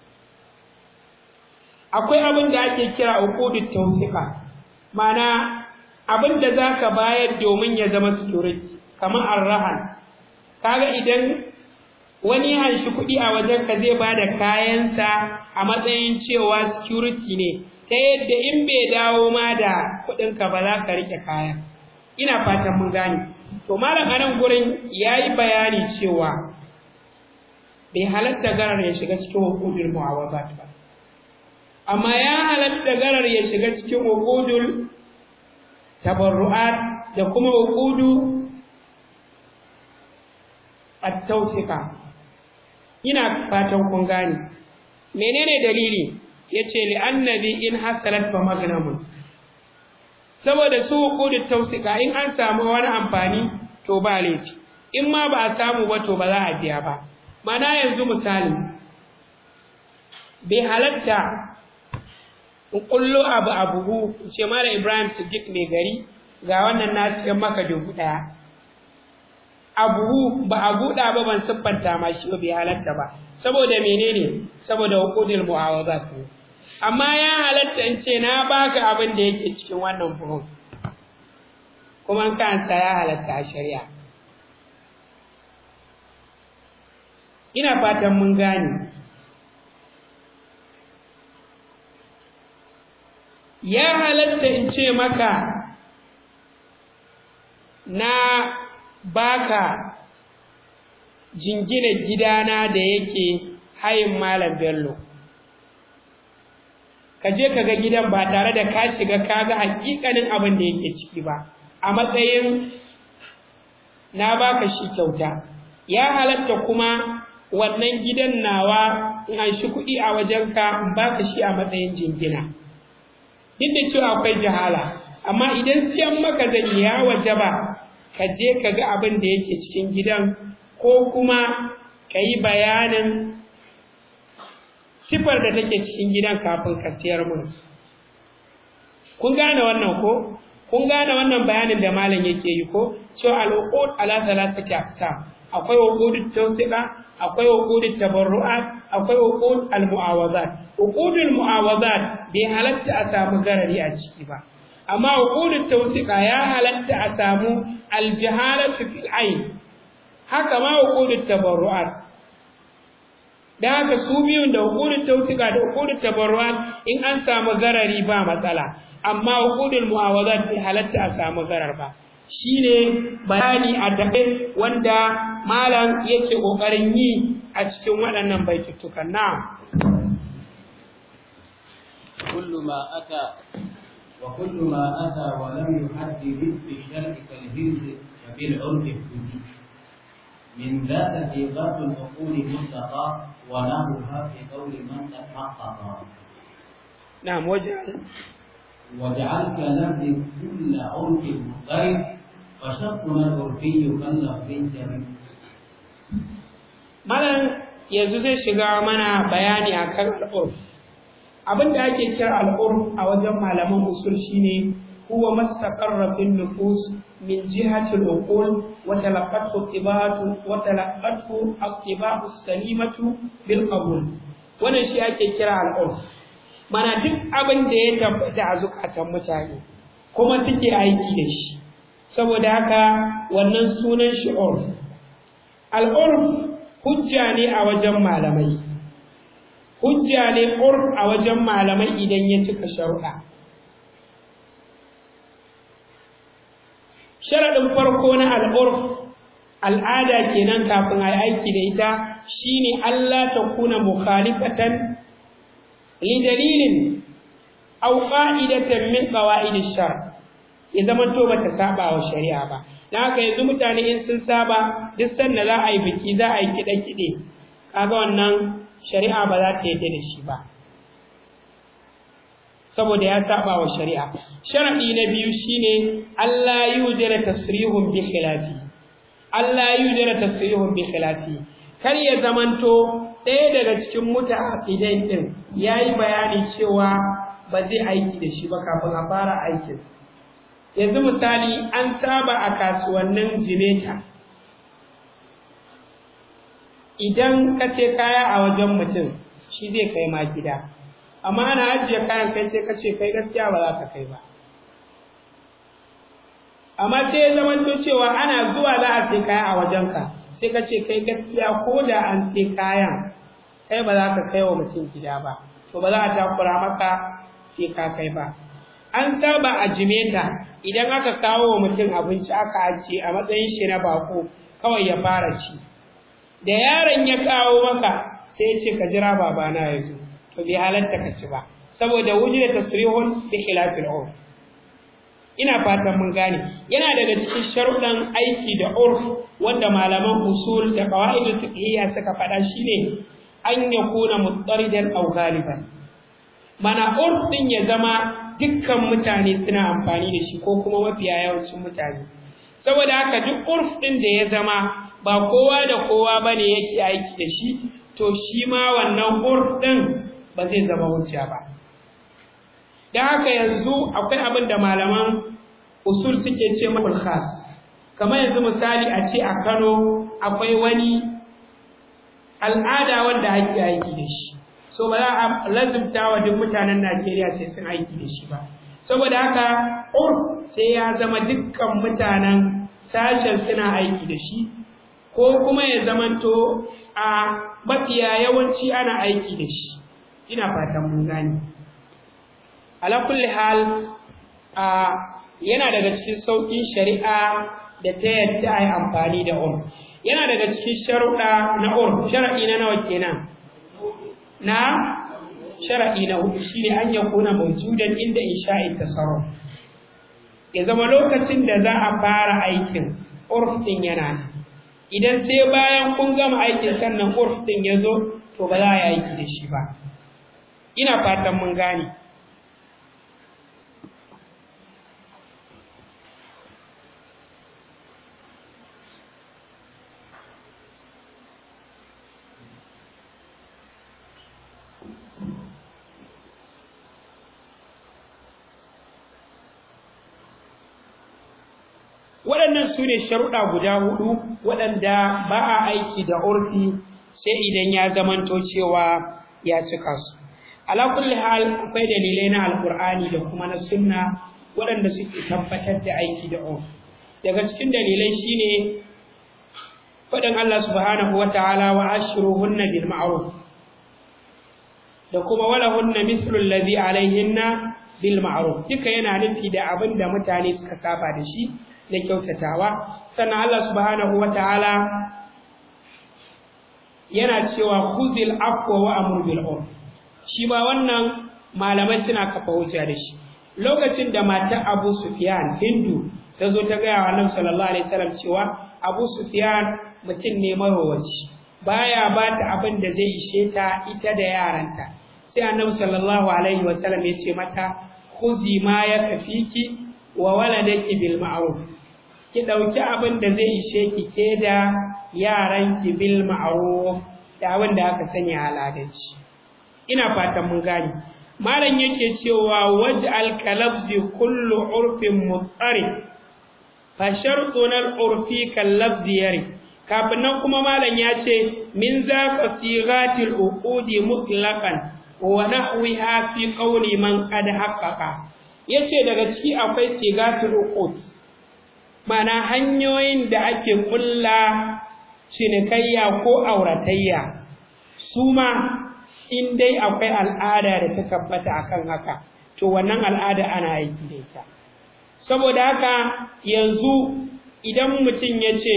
akwai abin da ake kira hukumut tawfiqa ma'ana abin da zaka bayar domin ya zama security kamar arrahan kaga idan wani ya shi kuɗi a wajen ka zai bada kayansa a matsayin cewa security ne ta yadda in bai dawo ma da kuɗinka ba za ka rike kayan ina fatan mun gane to malam anan gurin yayi bayani cewa bai halatta garar ya shiga cikin hukudul mu'awazat ba amma ya halatta garar ya shiga cikin hukudul tabarru'at da kuma hukudu at-tawfiqa ina fatan kun gane menene dalili yace li annabi in hasalat fa magnamun saboda su hukudu tausika in an samu wani amfani to ba laifi in ma ba a samu ba to ba za a biya ba mana yanzu misali bai halatta in kullo abu a buhu in ce mara ibrahim siddiq mai gari ga wannan na siyan maka dubu ɗaya abu ba a buɗa ba ban siffanta ma shi ba bai halatta ba saboda menene saboda hukudul mu'awazat ne amma ya halatta in ce na baka abin da yake cikin wannan buhun kuma an kansa ya halatta a shari'a ina fatan mun gane ya halatta in ce maka na baka jingina gidana da yake hayin malam bello ka je ka ga gidan ba tare da ka shiga ka ga hakikanin abin da yake ciki ba a matsayin na baka shi kyauta ya halatta kuma wannan gidan nawa in an shi kuɗi a wajenka in baka shi a matsayin jingina duk da cewa akwai jahala amma idan siyan maka zan ya wajaba ka je ka ga abin da yake cikin gidan ko kuma ka yi bayanin sifar da take cikin gidan kafin ka siyar mun kun gane wannan ko kun gane wannan bayanin da malam yake yi ko cewa al-uqud ala thalathati aqsam akwai uqudut tawsiqa akwai uqudut tabarru'at akwai uqud al-mu'awazat uqudul mu'awazat bai halatta a samu garari a ciki ba amma uqudut tawsiqa ya halatta a samu al-jahalatu fil ayn haka ma uqudut tabarru'at da haka su biyun da uqudut tawsiqa da uqudut tabarru'at in an samu garari ba matsala amma uqudul mu'awazat bai halatta a samu garar ba shine bayani a dabe wanda malam yake kokarin yi a cikin waɗannan baitutukan na كل ما أتى وكل ما أتى ولم يحدد بالشرع كالهرز فبالعرف احتج من ذات إيقاف العقول مطلقة ونحوها في قول من قد حقق نعم وجعل وجعل كلفظ كل عرف مضطرب فشقنا العرفي كاللفظ جريء malam yanzu zai shiga mana bayani akan al'urf abin da ake kira al'urf a wajen malaman usul shine huwa mastaqarra fil nufus min jihati al-uqul wa talaqqatu tibatu wa talaqqatu al-tibatu salimatu bil qabul wannan shi ake kira al'urf mana duk abin da ya tabbata a zukatan mutane kuma suke aiki da shi saboda haka wannan sunan shi urf al-urf hujja ne a wajen malamai hujja ne urf a wajen malamai idan ya cika sharuɗa sharaɗin farko na al'urf al'ada kenan kafin a yi aiki da ita shine Allah ta kuna mukhalifatan li dalilin aw qa'idatan min qawaid shar ya zama to bata saba wa shari'a ba dan haka yanzu mutane in sun saba duk sanda za a yi biki za a yi kiɗe kiɗe kaga wannan shari'a ba za ta yarda da shi ba saboda ya saba wa shari'a sharadi na biyu shine Allah yudira tasrihun bi khilafi Allah yudira tasrihun bi khilafi kar ya zamanto ɗaya daga cikin mutaqidai din yayi bayani cewa ba zai aiki da shi ba kafin a fara aikin yanzu misali an saba a kasuwannin jimeta idan ka ce kaya a wajen mutum shi zai kai ma gida amma ana ajiye kayan kai sai ka ce kai gaskiya ba za ka kai ba amma sai ya zama to cewa ana zuwa za a sai kaya a wajenka sai ka ce kai gaskiya ko da an sai kayan kai ba za ka kai wa mutum gida ba to ba za a takura maka sai ka kai ba an saba a jimeta idan aka kawo wa mutum abinci aka ajiye a matsayin shi na bako kawai ya fara ci da yaron ya kawo maka sai ya ce ka jira babana ya zo to bai halatta ka ci ba saboda wujud tasrihun bi khilafil urf ina fatan mun gane yana daga cikin sharuɗan aiki da urf wanda malaman usul da qawaid fiqhiyya suka faɗa shine an yakuna muttaridan aw ghaliban mana urf din ya zama dukkan mutane suna amfani da shi ko kuma mafiya yawancin mutane saboda haka duk urf din da ya zama ba kowa da kowa bane yake aiki da shi to shi ma wannan urf din ba zai zama hujja ba dan haka yanzu akwai abin da malaman usul suke ce mahul khas kamar yanzu misali a ce a Kano akwai wani al'ada wanda ake aiki da shi so ba za a lazimta wa duk mutanen Najeriya sai sun aiki da shi ba saboda haka urf sai ya zama dukkan mutanen sashen suna aiki da shi ko kuma ya zamanto a mafiya yawanci ana aiki da shi ina fatan mun gane ala kulli hal a yana daga cikin sauƙin shari'a da ta yadda a yi amfani da urf yana daga cikin sharuɗa na urf shara'i na nawa kenan na shara'i na hudu shine an yakuna mawjudan inda insha'i tasarruf ya zama lokacin da za a fara aikin urf din yana idan sai bayan kun gama aikin sannan urf din ya zo to ba za a yi aiki da shi ba ina fatan mun gane waɗannan su ne sharuɗa guda hudu waɗanda ba a aiki da urfi sai idan ya zamanto cewa ya cika su ala kulli hal akwai dalilai na alqur'ani da kuma na sunna waɗanda suke tabbatar da aiki da urfi daga cikin dalilai shine faɗin Allah subhanahu wataala wa ashruhunna bil ma'ruf da kuma walahunna mithlu alladhi alaihinna bil ma'ruf duka yana nufi da abin da mutane suka saba da shi da kyautatawa sannan Allah subhanahu wataala yana cewa khuzil afwa wa amur bil urf shi ma wannan malamai suna kafa hujja da shi lokacin da matar Abu Sufyan Hindu ta zo ta gaya wa Annabi sallallahu alaihi wasallam cewa Abu Sufyan mutum ne marowaci baya ba ta abin da zai ishe ta ita da yaranta sai Annabi sallallahu alaihi wasallam ya ce mata khuzi ma yakfiki wa waladaki bil ma'ruf ki dauki abin da zai ishe ki ke da yaran ki bil ma'ruf da abin da aka sanya aladanci ina fatan mun gane malam yake cewa waj'al kalabzi kullu urfin mutsari fa shartun al urfi kal lafzi yari kafin nan kuma malam ya ce min zaka sigatil uqudi mutlaqan wa nahwiha fi qawli man qad haqqaqa yace daga ciki akwai sigatul uqud mana hanyoyin da ake kulla cinikayya ko auratayya su ma in dai akwai al'ada da ta tabbata akan haka to wannan al'ada ana aiki da ita saboda haka yanzu idan mutum ya ce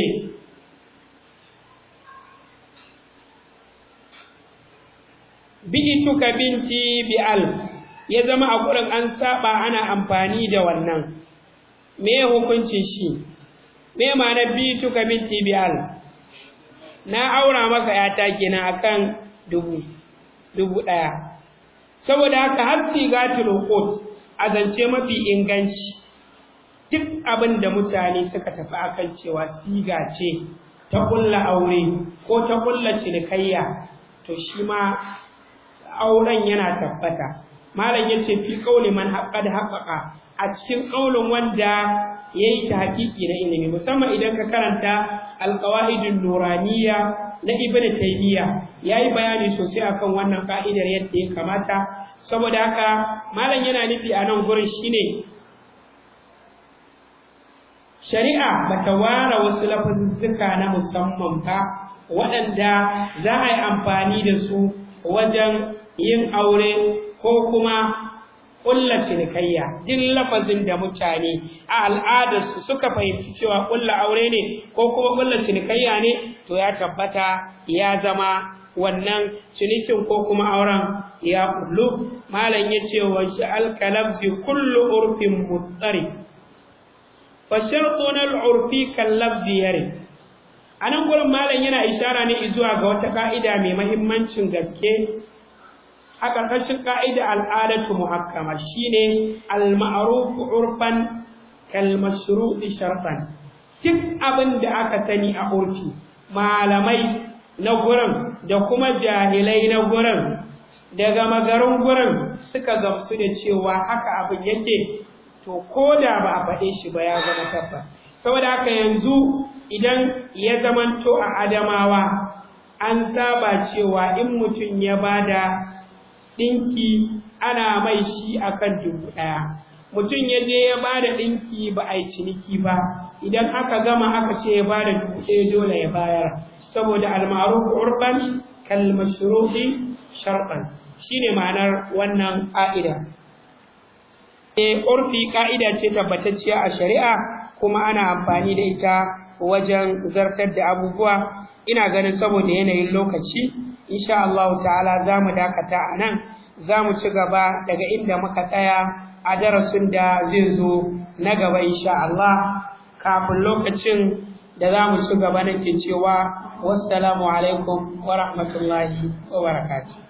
bi'ituka binti bi alf ya zama a gurin an saba ana amfani da wannan me hukuncin shi me ma'ana bi'ituka binti bi alf na aura maka yata kenan akan dubu dubu ɗaya saboda haka har sigatul uqud a zance mafi inganci duk abin da mutane suka tafi akan cewa siga ce ta kulla aure ko ta kulla cinikayya to shi ma auren yana tabbata malam yace fi qauli man haqqad haqqaqa a cikin qaulin wanda yayi ta hakiki na ilimi musamman idan ka karanta alqawaidun nuraniya na ibn taymiya yayi bayani sosai akan wannan ka'idar yadda ya kamata saboda haka malam yana nufi a nan gurin shine shari'a bata ware wasu lafazuzzuka na musamman ba waɗanda za a yi amfani da su wajen yin aure ko kuma ƙulla cinikayya duk lafazin da mutane a al'adarsu suka fahimci cewa ƙulla aure ne ko kuma ƙulla cinikayya ne to ya tabbata ya zama wannan cinikin ko kuma auren ya kullu malam ya ce wa shi alkalabzi kullu urfin mutsari fa shartun al-urfi kallabzi yare anan gurin malam yana ishara ne zuwa ga wata ka'ida mai mahimmancin gaske a ƙarƙashin ƙa'ida al'adatu muhakkama shine al-ma'ruf urfan kal mashru'i shartan duk abin da aka sani a urfi malamai na gurin da kuma jahilai na gurin daga magarin gurin suka gamsu da cewa haka abin yake to ko da ba a faɗe shi ba ya zama tabbas saboda haka yanzu idan ya zamanto a adamawa an saba cewa in mutum ya bada ɗinki ana mai shi akan dubu ɗaya mutum ya je ya bada ɗinki ba a yi ciniki ba idan aka gama aka ce ya bada dubu ɗaya dole ya bayar saboda almaruf urban kal mashruhi shartan shine ma'anar wannan ƙa'ida e urfi ƙa'ida ce tabbatacciya a shari'a kuma ana amfani da ita wajen zartar da abubuwa ina ganin saboda yanayin lokaci insha Allah ta'ala za mu dakata a nan za mu ci gaba daga inda muka tsaya a darasin da zai zo na gaba insha Allah kafin lokacin da za mu ci gaba nake cewa wassalamu alaikum wa rahmatullahi wa barakatuh